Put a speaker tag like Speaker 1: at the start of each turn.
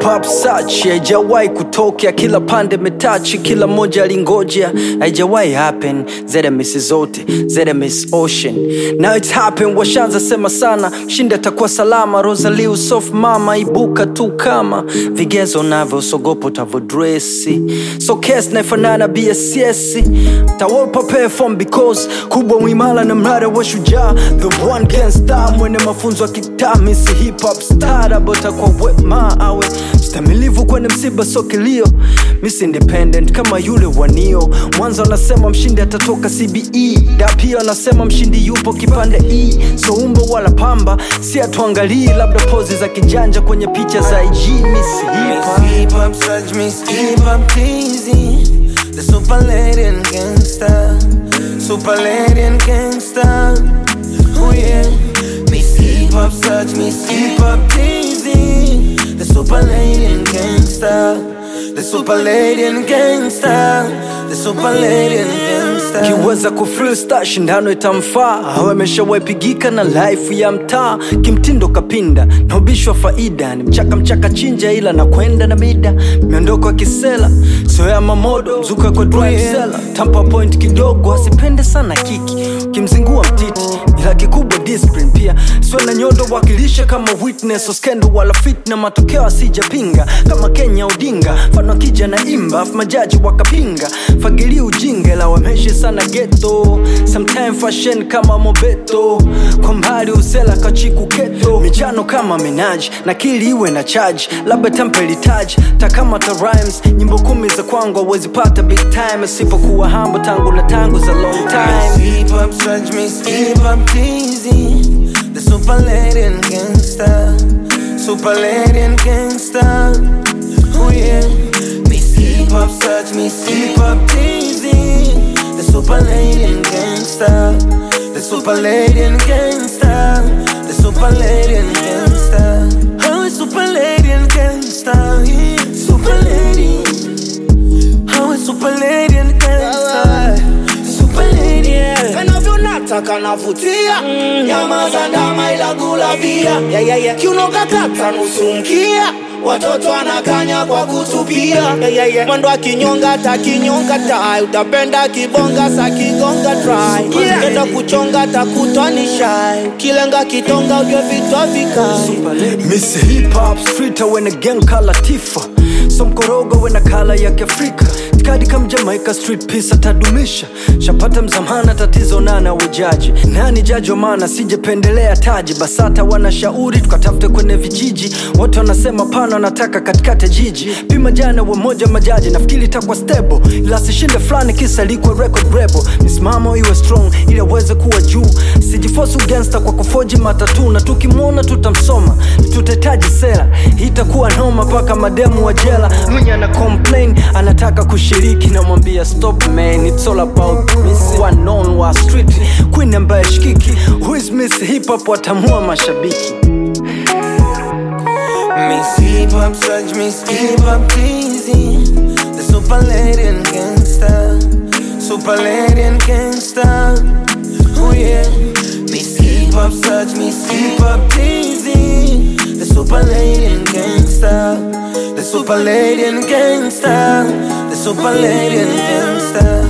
Speaker 1: hip hop search haijawahi kutokea, kila pande metachi, kila moja alingoja, haijawahi happen. ZMS zote ZMS Ocean, now it's happen. Washanza sema sana, mshindi atakuwa salama. Rosalie soft mama, ibuka tu kama vigezo navyo, sogopo utavodresi, so case naifanana BSS tawopa perform because kubwa mwimala na mrada wa shujaa, the one can star, mwene mafunzo ya kitami, si hip hop star, bota kwa wema awe stamilivu kwenye msiba, so kilio Miss Independent kama yule wanio mwanzo, anasema mshindi atatoka CBE, da pia anasema mshindi yupo kipande E, so umbo wala pamba, si atuangalii labda pozi za kijanja kwenye picha za IG. Miss Hip Hop
Speaker 2: Miss Hip Hop Search Miss Hip Hop Teasy The super lady and gangster Super lady and gangster Oh yeah Miss Hip Hop Search Miss Hip Hop Teasy The super lady and gangster The super lady and gangster The super lady and gangster
Speaker 1: kiweza kufreestyle shindano itamfaa awe ameshawepigika na life ya mtaa kimtindo kapinda na ubishwa faida ni mchaka mchaka chinja ila na kwenda na mida miondoko ya kisela soya mamodo mzuka kwa drive sela tampa point kidogo asipende sana kiki ukimzingua mtiti ila kikubwa discipline pia sio na nyodo wakilisha kama witness uskendo wala fit na matokeo asijapinga kama kenya udinga mfano akija na imba afu majaji wakapinga fagili ujinga ila wameshi sana geto sometime fashion kama mobeto kwa mbali usela kachiku keto michano kama minaji na kili iwe na charge labda tampelitaji takama ta rhymes nyimbo kumi za kwangu awezi pata big time asipokuwa hambo tangu na tangu za long
Speaker 2: Miss
Speaker 1: time
Speaker 2: Hip Hop Search Miss Hip Hop Teasy The super lady and gangster Super lady and gangster Oh yeah Miss Hip Hop Search Miss Hip Hop Teasy The super lady and gangster The super lady and gangster The super lady and gangster Oh super lady and gangster yeah. Super lady Oh super lady and gangster Super lady yeah.
Speaker 3: kanavyonataka navutia nyama za ndama ila gula bia yeah, yeah, yeah. kiuno kakata nusu mkia watoto anakanya kwa kutupia yeah, yeah, yeah. mwendo akinyonga takinyonga tai utapenda kibonga sa kigonga try yeah. kenda kuchonga takutwa ni shai kilenga kitonga ujwe vitwa vikai
Speaker 1: Miss Hip Hop Street wena gang kala tifa so mkorogo wena kala ya kiafrika tikadi kam Jamaica street peace atadumisha shapata mzamana tatizo nana wejaji nani jaji wa maana sijependelea taji basata wanashauri tukatafute kwenye vijiji wote wanasema pana wanataka katikati ya jiji pima jana wa moja majaji nafikiri itakuwa stable ila sishinde fulani kisa likwe record rebel misimamo iwe strong ili aweze kuwa juu sijifosu gangsta kwa kufoji matatu na tukimwona tutamsoma tutahitaji sera Hii itakuwa noma mpaka mademu wa jela mwenye ana complain anataka kushiriki namwambia stop man it's all about miss one known wa street queen ambaye shikiki who is miss hip hop watamua mashabiki
Speaker 2: Miss Hip Hop Search Miss Hip Hop Teasy The super lady and gangster Super lady and gangster Oh yeah Miss Hip Hop Search Miss Hip Hop Teasy The super lady and gangster The super lady and gangster The super lady and gangster